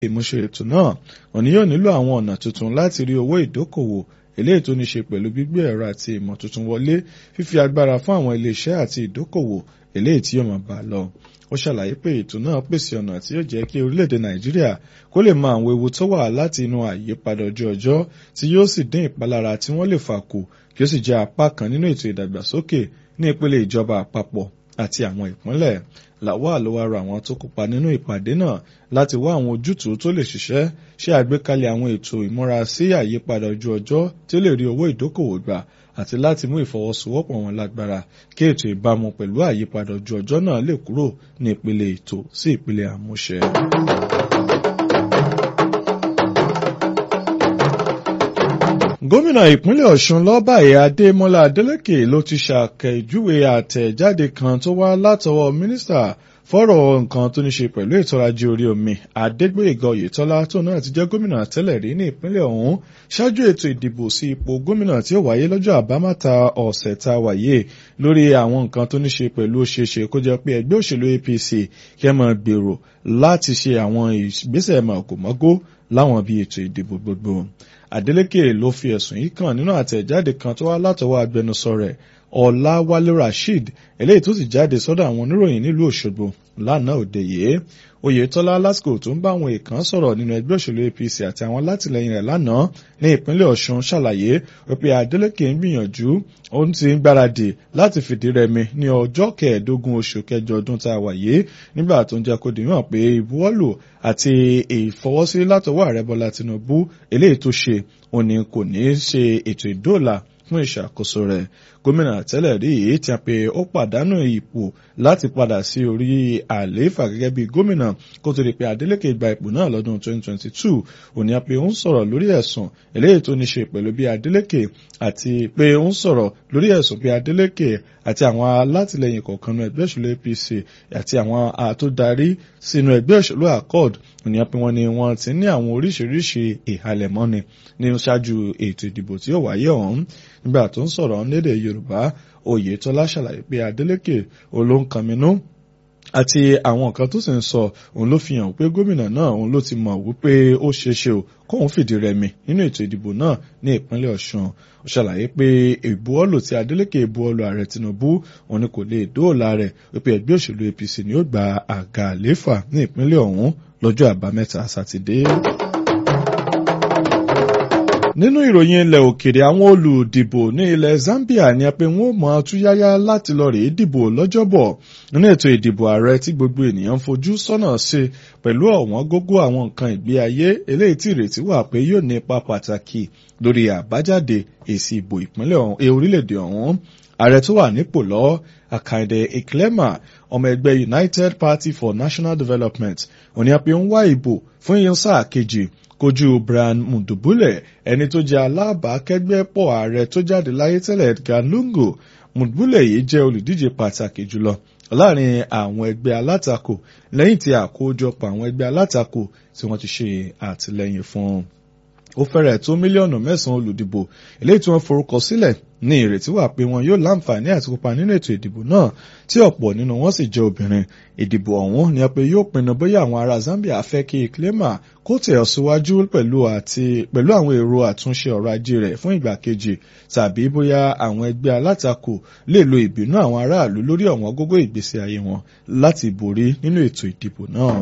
ìmúṣẹ ètò náà òní yóò nílò àwọn ọ̀nà tuntun láti rí owó ìdókòwò eléyìí tó ní ṣe pẹ̀lú gbígbé ẹ̀rọ àti ìmọ̀ tuntun wọlé fífi agbára fún àwọn iléeṣẹ́ àti ìdókòwò eléyìí tí yóò máa bá a lọ. ó ṣàlàyé pé ètò náà pèsè ọ̀nà tí yóò jẹ́ kí orílẹ̀-èdè nàìjíríà kó lè mọ àwọn ewu tó wà láti inú àyípadà ojú ọjọ́ tí yóò sì dín ìpalára tí wọ́n lè fà kù kí ó sì jẹ́ apá kan nínú ètò ìdàgbàsókè ní ìpele ìjọba àpapọ̀ àti àwọn ìpínlẹ̀ lawal ló wá rọ àwọn tó kópa nínú ìpàdé náà láti wá àwọn ojútùú tó lè ṣiṣẹ́ ṣe àgbékalẹ̀ àwọn ètò ìmúra sí àyípadà ojú ọjọ́ tí ó lè rí owó ìdókòwò gbà àti láti mú ìfọwọ́sowọ́pọ̀ wọn lágbára kí ètò ìbámu pẹ̀lú àyípadà ojú ọjọ́ náà lè kúrò ní ìpele ètò sí ìpele àmúṣẹ. gómìnà ìpínlẹ̀ ọ̀ṣun lọ́bàyé adémọ́lá adélèké ló ti ṣàkẹ́júwe àtẹ̀jáde kan tó wá látọwọ́ mínísítà fọ́rọ̀ nǹkan tó ní ṣe pẹ̀lú ètò ọrọ̀ ajé orí omi adégbòyèga oyètọ́lá tó náà ti jẹ́ gómìnà tẹ́lẹ̀ rí ní ìpínlẹ̀ ọ̀hún ṣáájú ètò ìdìbò sí ipò gómìnà tí ó wáyé lọ́jọ́ àbámẹ́ta ọ̀sẹ̀ tá a wáyé lórí àwọn nǹkan tó ní ṣe pẹ̀lú ṣeéṣe kó jẹ́ pé ẹgbẹ́ òṣèlú apc kẹ́ mọ́ gbèrò láti ṣe àwọn ìgbésẹ̀ mọ̀kòmọ́gó láwọn bíi ètò ìdìbò gbogbo adeleke ló fi ẹ̀sùn yìí kàn nínú àtẹ̀jáde kan tó wá látọwọ́ agbẹnusọ rẹ̀ ọ̀làwálé rasheed eléyìí tó sì jáde sọ́dọ̀ àwọn oníròyìn nílùú òṣogbo lánàá òde yìí oyetola lásìkò tó ń bá àwọn èèkàn sọ̀rọ̀ nínú ẹgbẹ́ òṣèlú apc àti àwọn látìlẹyìn rẹ̀ lánàá ní ìpínlẹ̀ ọ̀ṣun ṣàlàyé wípé adeleke ń gbìyànjú ó ti ń gbáradì láti fìdí rẹmi ní ọjọ́ kẹẹ̀ẹ́dógún oṣù kẹjọ ọdún tá a wà yìí nígbà tó ń jẹ́ kó dìímọ̀ pé ìbuwọ́lù àti ìfọwọ́sí látọwọ́ ààrẹ bọ́lá tinubu eléyìí tó ṣe òní kò ní ṣe ètò ìdóòlà fún ìṣàkóso rẹ̀ gómìnà tẹ́lẹ̀ rí èyí tí a pé ó pàdánù ipò láti padà sí orí àlééfà gẹ́gẹ́ bí gómìnà kó tó di pé Adeleke gba ipò náà lọ́dún 2022 òní a pé ó ń sọ̀rọ̀ lórí ẹ̀sùn eléyìí tó ní ṣe pẹ̀lú bí Adeleke àti pé ó ń sọ̀rọ̀ lórí ẹ̀sùn bí Adeleke àti àwọn alátìlẹyìn kọ̀ọ̀kan nínú ẹgbẹ́ òṣèlú APC àti àwọn àtòdarí sínú ẹgbẹ́ òṣèlú Accord òní a pé wọ́n ní wọ́n ti ní àwọn oríṣiríṣi ìhalẹ̀mọ́ni ní ṣáájú ètò ìdìbò tí ó wáyé ọ̀hún nígbà tó ń sọ̀rọ̀ lédè Yorùbá Oyètọ́lá ṣàlàyé pé Adeleke olóńkànmínú àti àwọn nǹkan tó sì ń sọ òun ló fi hàn pé gómìnà náà òun ló ti mọ̀ wípé ó ṣeéṣe o kóun fìdí rẹmi nínú ètò ìdìbò náà ní ìpínlẹ̀ Ọ̀ṣun ó ṣàlàyé pé ìbuwọ́lù tí Adeleke ìbuwọ́lù ààrẹ Tinubu òun ni kò lè dóòlà rẹ̀ wípé ẹgbẹ́ òṣèlú APC ni ó gba àga àléfà ní ìpínlẹ̀ ọ̀hún lọ́jọ́ àbámẹ́ta sátidé nínú ìròyìn ilẹ̀ òkèrè àwọn olùdìbò ní ilẹ̀ Zambia ni a pé wọ́n mọ̀ túyáyá láti lọ rèé dìbò lọ́jọ́bọ̀ nínú ètò ìdìbò ààrẹ tí gbogbo ènìyàn fojú sọ́nà sí pẹ̀lú ọ̀wọ́n gógó àwọn nǹkan ìgbé ayé eléyìí tí ìrètí wà pé yóò ní ipa pàtàkì lórí àbájáde èsì ìbò ìpínlẹ̀ orílẹ̀-èdè ọ̀hún ààrẹ tó wà nípò lọ́wọ́ Akande Eklema ọmọ ẹgbẹ́ United Party for National Development òní a pé ń wá ìbò fún iye sáà kejì kojú Brian Mudubule ẹni tó jẹ́ alábàákẹ́gbẹ́pọ̀ ààrẹ tó jáde láyé tẹ́lẹ̀ Edgar Lungu Mudubule yìí jẹ́ olùdíje pàtàkì jùlọ láàrin àwọn ẹgbẹ́ alátakò lẹ́yìn tí àkójọpọ̀ àwọn ẹgbẹ́ alátakò tí wọ́n ti ṣe àtìlẹ́yìn fún un ó fẹ́rẹ̀ tó mílíọ̀nù mẹ́sàn-án olùdìbò eléyìí tí wọ́n forúkọ sílẹ̀ ní ìrètí wà pé wọn yóò láǹfààní àti kópa nínú ètò ìdìbò náà tí ọ̀pọ̀ nínú wọn sì jẹ́ obìnrin ìdìbò ọ̀hún ni a pé yóò pinnu bóyá àwọn ará Zambia fẹ́ kí Clema kó tẹ̀ ọ́ síwájú pẹ̀lú àti pẹ̀lú àwọn èrò àtúnṣe ọrọ̀ ajé rẹ̀ fún ìgbà kejì tàbí bóyá àwọn ẹgbẹ́ alátakò lè lo ìbínú àwọn aráàlú lórí ọ̀wọ́n gógó ìgbésí ayé wọn láti borí nínú ètò ìdìbò náà.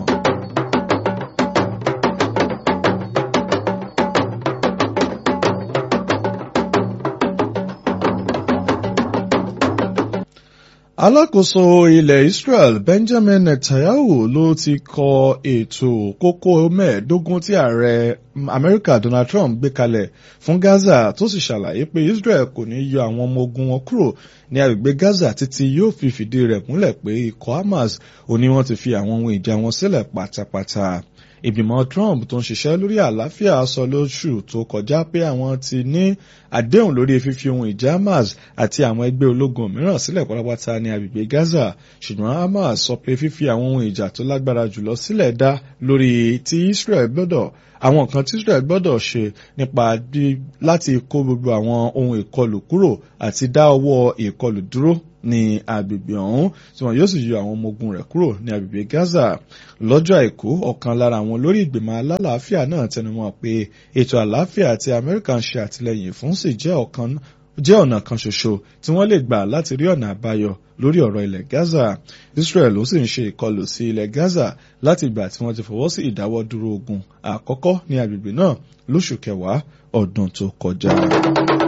alákòóso ilẹ̀ Israel Benjamin Netanyahu ló ti kọ ètò kókó mẹ́ẹ̀ẹ́dógún tí ààrẹ Amẹ́ríkà Donald Trump gbé kalẹ̀ fún Gaza tó sì ṣàlàyé pé Israel kò ní yọ àwọn ọmọ ogun wọn kúrò ní agbègbè Gaza títí yóò fi fìdí rẹ̀ múlẹ̀ pé ikọ̀ Hamas ò ní wọ́n ti fi àwọn ohun ìjà wọn sílẹ̀ pátápátá ìgbìmọ̀ Trump tó ń ṣiṣẹ́ lórí àlàáfíà sọ lóṣù tó kọjá pé àwọn ti ní àdéhùn lórí fífi ohun ìjà Hamas àti àwọn ẹgbẹ́ ológun mìíràn sílẹ̀ pátápátá ní agbègbè Gaza ṣùgbọ́n Hamas sọ pé fífi àwọn ohun ìjà tó lágbára jùlọ sílẹ̀ dá lórí tí Israel gbọ́dọ̀ àwọn nǹkan tí Israel gbọ́dọ̀ ṣe nípa láti kó gbogbo àwọn ohun ìkọlù kúrò àti dá ọwọ́ ìkọlù dúró ní agbègbè ọ̀hún tí wọn yóò sì yọ àwọn ọmọ ogun rẹ̀ kúrò ní agbègbè Gaza lọ́jọ́ àìkú ọ̀kan lára àwọn olórí ìgbìmọ̀ alálàáfíà náà tẹnumọ́ pé ètò àlàáfíà tí Amẹ́ríkà ń ṣe àtìlẹ́yìn fún sì jẹ́ ọ̀kan jẹ́ ọ̀nà kan ṣoṣo tí wọ́n lè gbà láti rí ọ̀nà àbáyọ lórí ọ̀rọ̀ ilẹ̀ Gaza Israel ó sì ń ṣe ìkọlù sí ilẹ̀ Gaza láti ìgbà tí wọ́n ti fọwọ́ sí ìdáwọ́dúró ogun àkọ́kọ́ ní agbègbè náà lóṣù kẹwàá ọdún tó kọjá.